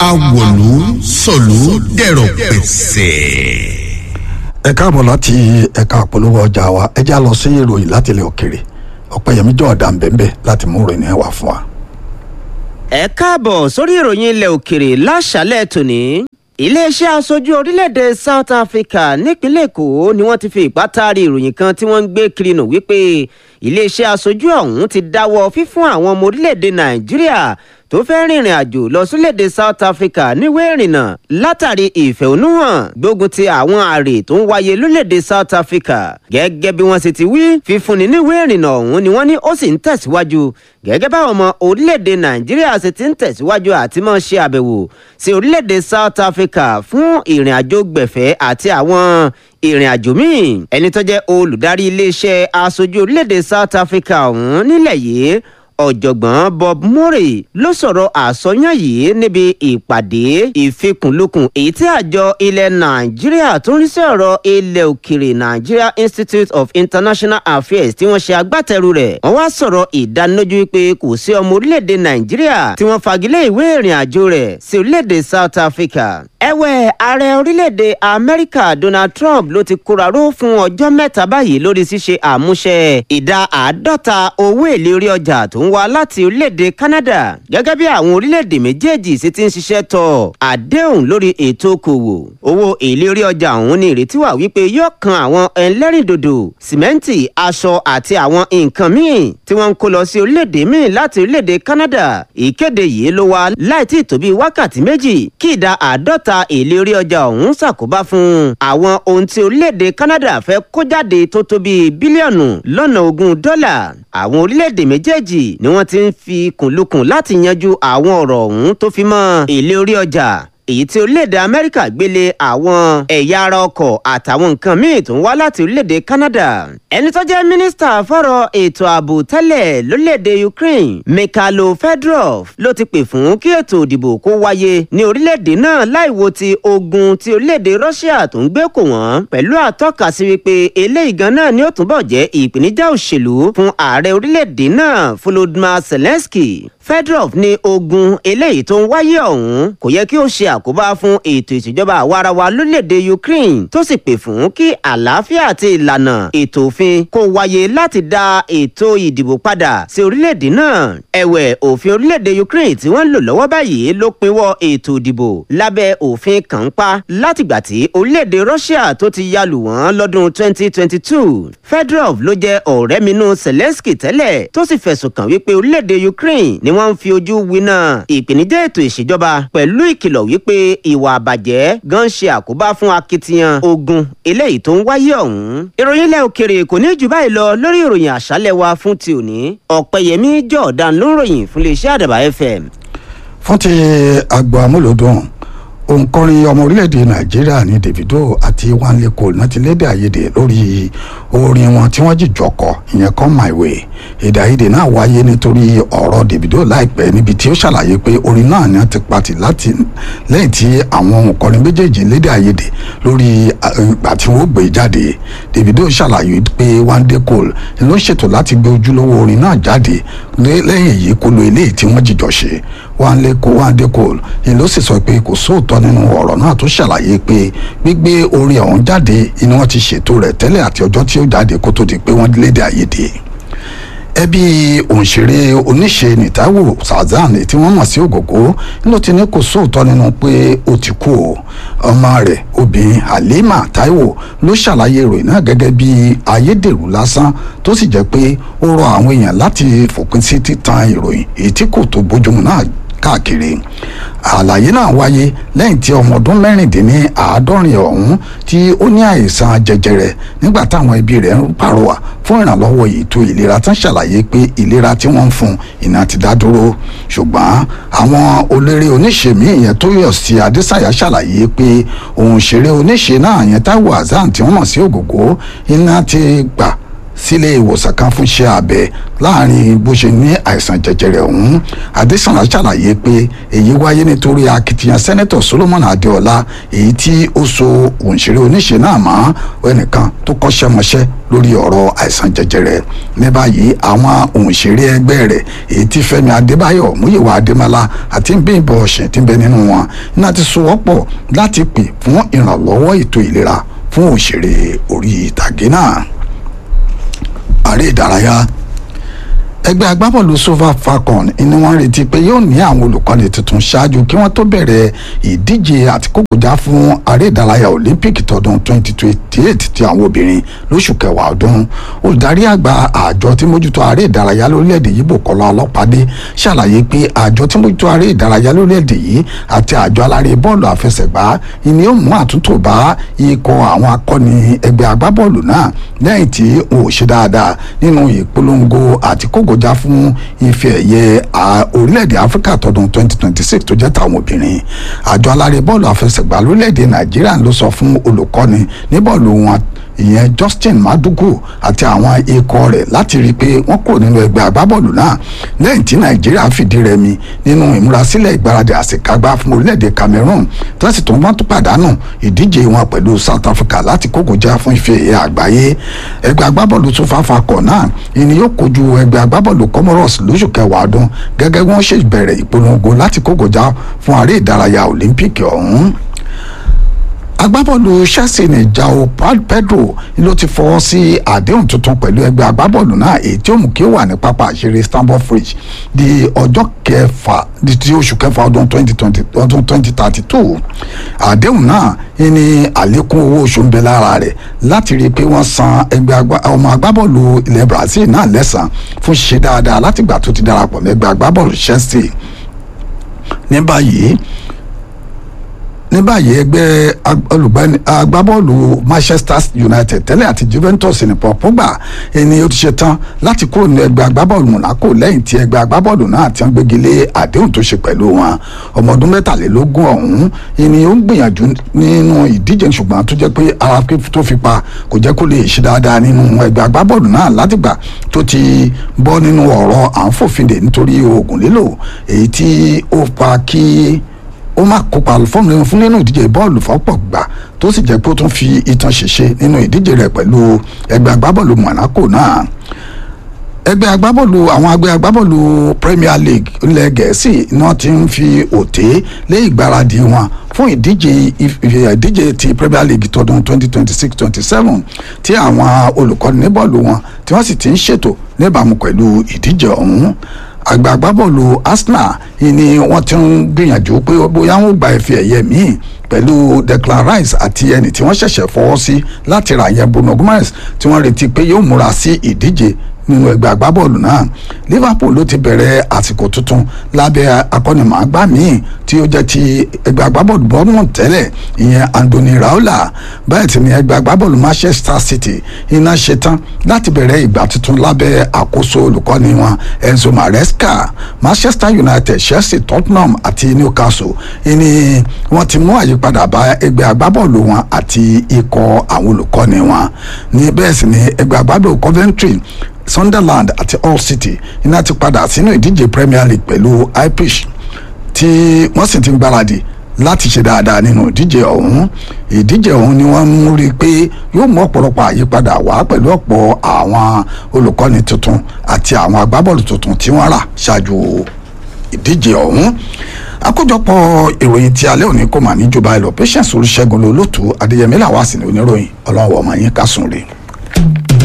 awòlú sọ̀lú dẹ̀rọ̀ pẹ̀sẹ̀. ẹ káàbọ̀ láti ẹ̀ka àpolówó ọjà wa ẹ já lọ sí ìròyìn láti ilẹ̀ òkèrè ọ̀pẹ̀yẹmí jọ̀ọ́dà ń bẹ̀ẹ̀ láti mú ìròyìn ẹ̀ wá fún wa. ẹ káàbọ̀ sórí ìròyìn ilẹ̀ òkèrè láṣálẹ̀ tòní iléeṣẹ́ aṣojú orílẹ̀-èdè south africa nípínlẹ̀ èkó ni wọ́n ti fi ipá taari ìròyìn kan tí wọ́n ń gbé kiri nù wípé iléeṣẹ́ aṣojú ọ̀hún ti dáwọ́ fífún àwọn ọmọ orílẹ̀-èdè nàìjíríà tó fẹ́ rìnrìn àjò lọ sílẹ̀-èdè south africa níwèé ìrìnnà látàrí ìfẹ̀hónúhàn gbógun ti àwọn àrè tó ń wáyé lórílẹ̀-èdè south africa gẹ́gẹ́ bí wọ́n ṣe ti wí fífúnni níwèé ìrìnnà ọ̀hún ni wọ́n ní ó sì ń tẹ̀síwájú gẹ́gẹ́ báwọn ọmọ orílẹ̀-èdè nàìjíríà ṣe ti ń tẹ̀síwájú àti máa ṣe àbẹ̀wò sí orílẹ̀-èdè south africa fún ìrìn àjò gbẹ̀fẹ́ àti àwọn ìrìn àjò míì ẹni tó jẹ́ olùdarí iléeṣẹ́ aṣojú orílẹ̀-èdè south africa ọ̀hún nílẹ̀ yìí ọ̀jọ̀gbọ́n bob murray ló sọ̀rọ̀ àsọyàn yìí níbi ìpàdé ìfikùnlukùn èyí tí àjọ ilẹ̀ nàìjíríà tó ń rí sí ọ̀rọ̀ ilẹ̀ òkèrè nigeria institute of international affairs tí wọ́n ṣe agbátẹrù rẹ̀ wọ́n wá sọ̀rọ̀ ìdánilójú wípé kò sí ọmọ orílẹ̀-èdè nàìjíríà tí wọ́n fagilé ìwé ìrìn àjò rẹ̀ sí orílẹ̀-èdè south africa ẹ̀wẹ̀ ààrẹ orílẹ̀-èdè amẹ́ríkà donald trump ló ti kóraró fún ọjọ́ mẹ́ta báyìí lórí ṣíṣe àmúṣẹ ìdá àádọ́ta owó èlé orí ọjà tó ń wá láti orílẹ̀-èdè canada gẹ́gẹ́ bí àwọn orílẹ̀-èdè méjèèjì sì ti ń ṣiṣẹ́ tọ̀ àdéhùn lórí ètò okòwò owó èlé orí ọjà ọ̀hún ní ìrètí wà wípé yóò kan àwọn ẹlẹ́rìndòdò sìmẹ́ǹtì aṣọ àti àwọn nǹkan míì tí wọ́n ń kó lọ sí orílẹ̀-èdè míì láti orílẹ̀-èdè canada ìkéde yìí ló wá láì tí ì tó bí wákàtí méjì kí ìdá àádọ́ta ta èlé orí ọjà ọ̀hún ṣàkóbá fún àwọn ohun tí orílẹ̀-èdè canada fẹ́ kó jáde tó tó bíi bílíọ̀nù lọ́nà ogún dọ́là àwọn orílẹ̀-èdè méjèèjì ni wọ́n ti ń fi kùnlukùn láti yanjú àwọn ọ̀rọ̀ ọ̀hún tó fi mọ́ èlé orí ọjà èyí tí orílẹ̀-èdè amẹ́ríkà gbélé àwọn ẹ̀yà ara ọkọ̀ àtàwọn nǹkan míì tó ń wá láti orílẹ̀-èdè canada ẹni tó jẹ́ mínísítà fọ́rọ̀ ètò ààbò tẹ́lẹ̀ lórílẹ̀-èdè ukraine mikhailo fedorov ló ti pè fún kí ètò òdìbò kó wáyé ní orílẹ̀-èdè náà láìwo ti ogun ti orílẹ̀-èdè russia tó ń gbé kò wọ́n pẹ̀lú àtọ́ka sí wípé eléyìí gan náà ni ó túnbọ̀ jẹ́ ìpèníjà òṣèlú fún ààrẹ orílẹ̀-èdè náà volodymyr zelensky fedorov ní ogun eléyìí tó ń wáyé ọ̀hún kò yẹ kí ó ṣe àkóbá fún ètò ìṣèjọba àwarawa lórílẹ̀‐èdè ukraine tó sì pè fún kí àlàáfíà àti ìlànà ètò òfin kó wáyé láti dá ètò ìdìbò padà sí orílẹ̀‐èdè náà ẹ̀wẹ̀ òfin orílẹ̀‐èdè ukraine tí wọ́n ń lò lọ́wọ́ báyìí ló pinwọ́ ètò ìdìbò lábẹ́ òfin kànńpá látìgbà tí orílẹ̀‐èdè russia tó ti yalù wọ́n lọ́dún 2022 fedorov ló jẹ́ ọ̀rẹ́ minú zelensky tẹ́lẹ̀ tó sì fẹ̀sùn kàn wípé orílẹ̀‐èdè ukraine ni wọ́n ń fi ojú winá ìpèníjà ètò ìṣèjọba pẹ̀lú ìkìlọ̀ wípé ìwà àbàjẹ́ gan ṣe àkóbá fún akitiyan ogun eléyìí tó ń wáyé ọ̀hún. ìròyìn ilẹ̀ òkèrè kò ní jù báyìí lọ lórí ìròyìn àṣálẹ̀ wa fún ti òní ọ̀pẹ̀yẹmí jọ̀ọ̀dán ló ń ròyìn fún iléeṣẹ́ àdàbà fm. fún ti àgbà amúlòdùn òǹkọrin ọmọ orílẹ̀-èdè nàìjíríà ní davido àti wanle cole náà ti lédè àyèdè lórí orin wọn tí wọ́n jìjọ kọ ìyẹn come my way èdè àyèdè náà wáyé nítorí ọ̀rọ̀ davido láìpẹ́ níbi tí ó ṣàlàyé pé orin náà ni wọ́n ti pati láti lẹ́yìn tí àwọn òǹkọrin méjèèjì lédè àyèdè lórí ìgbà tí wọ́n gbé jáde davido ṣàlàyé pé wanle cole ló ṣètò láti gbé ojúlówó orin náà jáde lẹ́yìn èyí kó lo eléyìí tí wọ́n jìjọ ṣe wanle cole wanle cole ló sì sọ pé kò sóòótọ́ nínú ọ̀rọ̀ náà tó ṣàlàyé pé gbígbé orin ọ̀hún jáde ni wọ́n ti ṣètò rẹ̀ tẹ́lẹ̀ àti ọjọ́ tí ó jáde kó tó di pé wọ́n lédè àyèdè ẹbí òǹṣèré oníṣe nìtàwò sazan tí wọ́n mọ̀ sí ògògó ló ti ní kò sóòótọ́ nínú pé ó ti kú o ọmọ rẹ̀ obìnrin halima taiwo ló ṣàlàyé ìròyìn náà gẹ́gẹ́ bí ayédèrú lásán tó sì jẹ́ pé ó rọ àwọn èèyàn láti fòpin sí títan ìròyìn èyí tí kò tó bójúmu náà káàkiri àlàyé náà wáyé lẹ́yìn tí ọmọ ọdún mẹ́rìndínláàádọ́rin ọ̀hún tí ó ní àìsàn jẹjẹrẹ nígbà táwọn ẹbí rẹ̀ ń pàrọwà fún ìrànlọ́wọ́ ètò ìlera tán ṣàlàyé pé ìlera tí wọ́n ń fún iná ti dá dúró ṣùgbọ́n àwọn olórí oníṣe míì yẹn tó yọ̀ sí adésàyà ṣàlàyé pé òun ṣeré oníṣe náà yẹn táwọn azan tí wọ́n mọ̀ sí ògògó iná ti gbà sílé ìwòsàn kan fún iṣẹ́ abẹ láàrin bó ṣe ní àìsàn jẹjẹrẹ ọ̀hún adésànà ṣàlàyé pé èyí wáyé nítorí akitiyan sẹ́nẹ́tọ̀ solomon adéọlá èyí tí ó so òǹṣeré oníṣe náà mọ́ ẹnìkan tó kọ́ṣẹ́mọṣẹ́ lórí ọ̀rọ̀ àìsàn jẹjẹrẹ ní báyìí àwọn òǹṣeré ẹgbẹ́ rẹ̀ èyí tí Fẹ́mi Adébáyọ̀ Múyìwá Adémọ́lá àti Bímbọ́ Ọ̀sìn tí ń bẹ nínú wọn iná ti sowọ́pọ̀ láti pè fún ìrànlọ́wọ́ ètò ìlera fún òṣèré orí ìtàgé náà ààrẹ ìdárayá ẹgbẹ́ agbábọ́ọ̀lù Super Falcon ni wọ́n retí pé yóò ní àwọn olùkọ́ni tuntun ṣáájú kí wọ́n tó bẹ̀rẹ̀ ìdíje àti kókòjá fún aré ìdárayá Olympic tọdún 2028 ti àwọn obìnrin lóṣù kẹwàá ọdún olùdarí àgbà àjọ tí mójútó aré ìdárayá lórílẹ̀‐èdè yìí Bùkọ́lá Ọlọ́pàdé ṣàlàyé pé àjọ tí mójútó aré ìdárayá lórílẹ̀‐èdè yìí àti àjọ alárè bọ́ọ̀lù àfẹsẹ̀gbá ni ó mú àtúntò bá ikọ̀ àwọn akọni ẹgbẹ́ agbábọ́ọ̀lù náà lẹ́yìn tí wọn ò ṣe dáadáa nínú ìpolongo àti kókò kọjá fún ife ẹ̀yẹ orílẹ̀-èdè áfíríkà tọdún 2026 tó jẹ́ tàwọn obìnrin àjọ alárè bọ́ọ̀lù àfẹsẹ̀gbá lórílẹ̀-èdè nàìjíríà ló sọ fún olùkọ́ni ní bọ́ọ̀lù wọn ìyẹn Justin Madugu àti àwọn ikọ̀ rẹ̀ láti rí i pé wọ́n kúrò nínú ẹgbẹ́ agbábọ́ọ̀lù náà lẹ́yìn tí nàìjíríà fìdí rẹmi nínú ìmúrasílẹ̀ ìgbáradì àṣekágbá fún orílẹ̀-èdè Cameroon tí wọ́n sì tún wọ́n tún pàdánù ìdíje wọn pẹ̀lú South Africa láti kógojá fún ife ẹ̀yẹ àgbáyé ẹgbẹ́ agbábọ́ọ̀lù Super Falcons náà ìní yóò kojú ẹgbẹ́ agbábọ́ọ̀lù Comoros lóṣù kẹwàá ọdún gẹ́gẹ́ bí wọ́n ṣe bẹ̀rẹ̀ ìpolongo láti kógojá fún aré ìdárayá Olympic ọ̀hún agbábọ́ọ̀lù Chelsea ní João Pedro ló ti fọwọ́ sí àdéhùn tuntun pẹ̀lú ẹgbẹ́ agbábọ́ọ̀lù náà èyí tí ó mú kí ó wà ní pápá àṣírí Stamford Bridge di ọjọ́ kẹfà di ti oṣù kẹfà ọdún twenty twenty ọdún twenty thirty two àdéhùn náà ní àlékún owó oṣù ń bẹ lára rẹ̀ láti rí i pé wọ́n san ẹgbẹ́ ọmọ agbábọ́ọ̀lù ilẹ̀ Brazil náà lẹ́san fún ṣíṣe dáadáa látìgbà tó ti darapọ̀ mẹ́gbẹ́ agbábọ́ọ̀lù Chelsea ní báyìí ní báyìí ẹgbẹ́ olùgbani agbábọ́ọ̀lù Manchester United tẹ́lẹ̀ àti Juventus ní Paul Pogba ẹni ó ti ṣe tán láti kúrò ní ẹgbẹ́ agbábọ́ọ̀lù Monaco lẹ́yìn tí ẹgbẹ́ agbábọ́ọ̀lù náà ti ń gbégi lé àdéhùn tó ṣe pẹ̀lú wọn ọmọ ọdún mẹ́tàlélógún ọ̀hún ẹni ó ń gbìyànjú nínú ìdíje ṣùgbọ́n tó jẹ́ pé ara tó fi pa kò jẹ́ kó lè ṣe dáadáa nínú ẹgbẹ́ agbábọ́ọ̀lù náà látìgbà tó ti bọ́ nínú ọ̀rọ̀ à ń fòfinde nítorí oògùn lílò èyí tí ó pa kí ó má kópa fọ́ọ̀mù fún nínú ìdíje bọ́ọ̀lù fọ́pọ̀ gbà tó sì jẹ́ pé ó tún fi ìtàn ṣèṣe nínú ìdíje rẹ̀ pẹ̀lú ẹgbẹ́ agbábọ́ọ̀lù Monaco náà ẹgbẹ́ agbábọ́ọ̀lù àwọn ẹgbẹ́ agbábọ́ọ̀lù Premier League ilẹ̀ Gẹ̀ẹ́sì náà ti ń fi òté lé ìgbáradì wọn fún ìdíje ìdíje ti Premier League tọdún 2026-27 tí àwọn olùkọ́ni ní bọ́ọ̀lù wọn tí wọ́n sì ti ń ṣètò níbàámu pẹ̀lú ìdíje ọ̀hún àgbààgbà bọ́ọ̀lù Arsenal ni wọ́n ti ń gbìyànjú pé bóyá wọ́n gba ife ẹ̀yẹ míì pẹ̀lú Declan Rice àti ẹni tí wọ́n ṣẹ̀ṣẹ̀ fọwọ́ sí láti ra yẹn Bruno Gomes tí wọ́n retí pé yóò múra sí ìdíje nínú ẹgbẹ́ agbábọ́ọ̀lù náà Liverpool ló ti bẹ̀rẹ̀ àsìkò tuntun lábẹ́ akọ́nimọ̀ọ́gbá míì tí ó jẹ́ ti ẹgbẹ́ agbábọ́ọ̀lù Bournemouth tẹ́lẹ̀ ìyẹn Andoni Raiola bẹ́ẹ̀ tí ni ẹgbẹ́ agbábọ́ọ̀lù Manchester City iná ṣetán láti bẹ̀rẹ̀ ìgbà tuntun lábẹ́ àkóso olùkọ́ni wọn Enzo Maresca Manchester United Chelsea Tottenham àti Newcastle ìní wọ́n ti mú àyípadà bá ẹgbẹ́ agbábọ́ọ̀lù wọn àti ikọ̀ àwọn olùkọ́ni wọn ní bẹ́ẹ̀ sì ni ẹgbẹ́ agbábọ́ọ̀lù Coventry Sunderland àti Hull City iná ti padà sínú ìdíje Premier League pẹ̀lú Ipswich tí wọ́n sì ti ń gbáradì láti ṣe dáadáa nínú ìdíje ọ̀hún ìdíje ọ̀hún ni wọ́n mú rí i pé yóò mú ọ̀pọ̀lọpọ̀ àyípadà wá pẹ̀lú ọ̀pọ̀ àwọn olùkọ́ni tuntun àti àwọn agbábọ́ọ̀lù tuntun tí wọ́n rà ṣáájú ìdíje ọ̀hún àkójọpọ̀ ìròyìn tí alẹ́ òní kò mà ní jọba ẹ̀ lọ Patience Olúṣẹ́gun lolótú Adéyẹmí làwọn àsìnì oníròyìn ọlọ́run ọmọ yín kásùn rè.